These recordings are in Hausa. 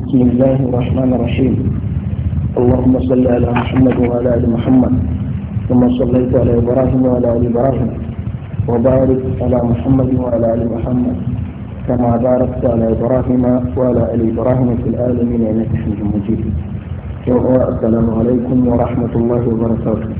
بسم الله الرحمن الرحيم اللهم صل على محمد وعلى ال محمد ثم صليت على ابراهيم وعلى ال ابراهيم وبارك على محمد وعلى ال محمد كما باركت على ابراهيم وعلى ال ابراهيم في العالمين انك حميد مجيد السلام عليكم ورحمه الله وبركاته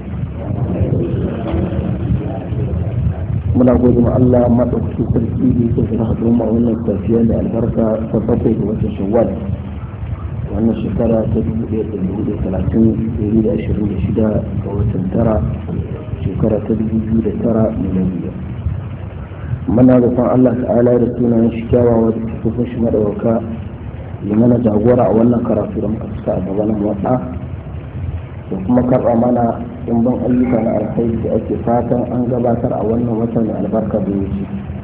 muna gode ma Allah maɗaukaki sarki da yake shirin haɗu ma wannan tafiya da albarka ta bakwai da wata shawwal wannan shekara ta dubu ɗaya da dubu ɗaya talatin ɗari da ashirin da shida ga watan tara shekara ta dubu biyu da tara miliyariya muna roƙon Allah ta'ala da sunayen shi kyawawa da tafafin shi maɗauka ya mana jagora a wannan karatu da muka fuska a gabanin watsa da kuma karɓa mana ɗimbin ayyuka na alkhairi da ake fatan an gabatar a wannan watan mai albarka da wuce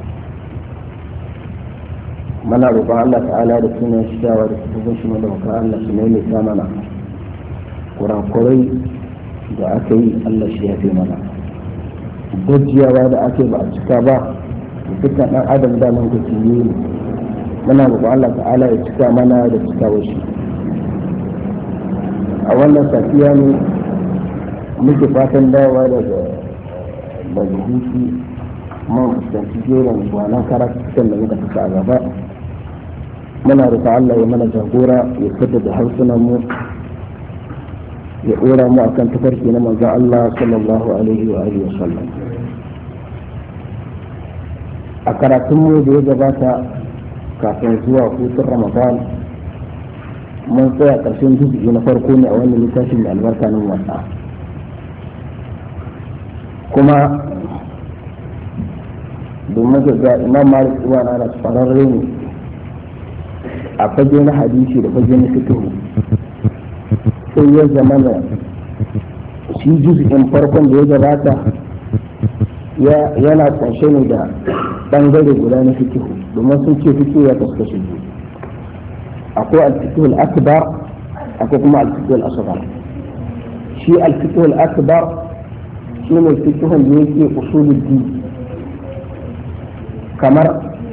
mana roƙon Allah ta'ala da sunan shidawa da tafafin shi da maka Allah su mai ta mana kurakurai da aka yi Allah shi ya fi mana gajiyawa da ake ba a cika ba dukkan ɗan adam da nan ga ne muna roƙon Allah ta'ala ya cika mana da cika wasu a wannan safiya ne muke fatan dawowa daga daga hutu mun fuskanci jerin gwanon karatukan da muka tafi a gaba muna roƙa Allah ya mana jagora ya fita da harsunan mu ya ɗora mu akan tafarki na manzon Allah sallallahu alaihi wa alihi wa sallam a karatun mu da ya gabata kafin zuwa hutun Ramadan mun tsaya ƙarshen juzu'i na farko ne a wannan littafin da albarka nan wasa kuma domin ga ga imam malik ibn anas fararre ne a fage na hadisi da fage na fikihu sai ya zama na shi juz'in farkon da ya gabata yana kunshe ne da bangare guda na fikihu domin sun ce fikihu ya kaskashe biyu akwai alfikihul akbar akwai kuma alfikihul asghar shi alfikihul akbar shi ne fikihun da yake usulul din kamar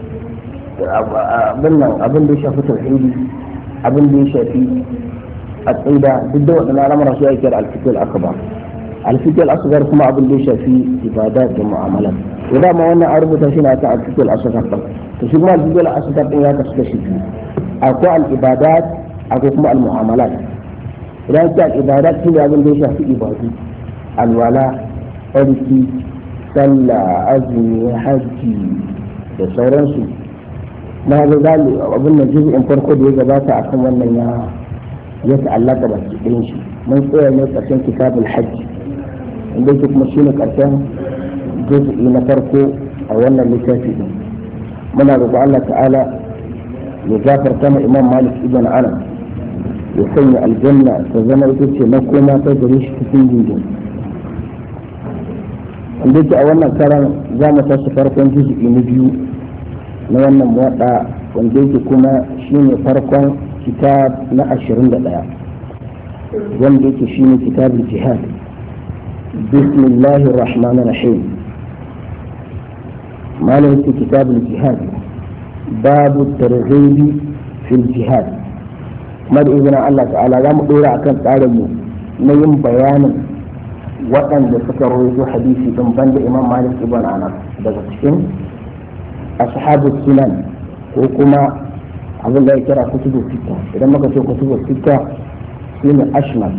abin nan abin da ya shafi tauhidi abin da ya shafi aqida duk da wadannan al'amura su yake alfikihul akbar alfikihul asghar kuma abin da ya shafi ibadat da mu'amalat to da ma wannan an rubuta shi ne akan alfikihul asghar to shi kuma alfikihul asghar din ya kasu kashi biyu akwai al'ibadat akwai kuma al-mu'amalat idan ce al'ibadat shi ne abin da ya shafi ibadu alwala tsarki sallah azumi hajji da sauransu na ga zali abin da in farko da ya gabata akan wannan ya ya ta'allaka ba ki ɗin shi mun tsaya ne ƙarshen kitabul hajji inda yake kuma shine ƙarshen juz'i na farko a wannan littafi din muna roƙo Allah ta'ala ya gafarta ma imam malik ibn anas ya sanya aljanna ta zama ita ce na koma ta gare shi cikin jinjin wanda yake a wannan karan za mu tashi farkon juz'i na biyu na wannan muwaɗa wanda yake kuma shine farkon kitab na ashirin da ɗaya wanda yake shine kitabul jihad bismillahir rahmanir rahim malam kitabul jihad باب الترغيب في الجهاد kuma da izinin Allah ta'ala za mu dora akan tsarinmu na yin bayanin waɗanda suka rawaito hadisi din banda Imam Malik ibn Anas daga cikin ashabu sunan ko kuma abin da ya kira kutubu sita idan muka ce kutubu sita shine ashmal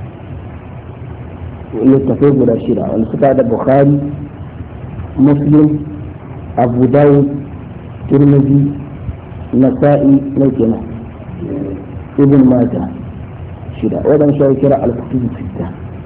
littafai guda shida wanda suka da Bukhari Muslim Abu Dawud ترمذي نسائي نوكنا ابن ماجه شدا ودن شاي كرا الكتب الستة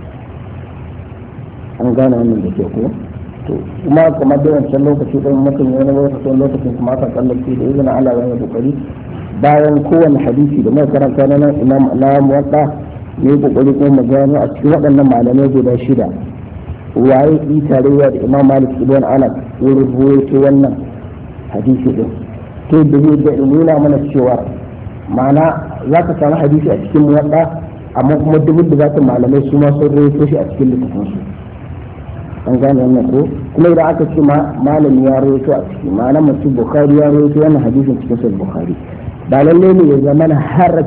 an gane wannan da ke ko to kuma kamar da wancan lokaci ɗin mutum wani lokacin lokacin kuma aka tsallake da izinin Allah wani kokari bayan kowane hadisi da mai karanta na nan imam na muwatta ne kokari kuma mu gano a cikin waɗannan malamai guda shida waye yi tarayya da imam malik ibn anas wurin ruwaito wannan hadisi din to da zai da nuna mana cewa ma'ana za ka samu hadisi a cikin muwadda amma kuma duk da za malamai su ma sun rawaito shi a cikin littafin su an gane wannan ko kuma idan aka ce malami ya rawaito a ciki ma'ana mutum bukhari ya rawaito wannan hadisin cikin sahih bukhari ba lalle ne ya zama har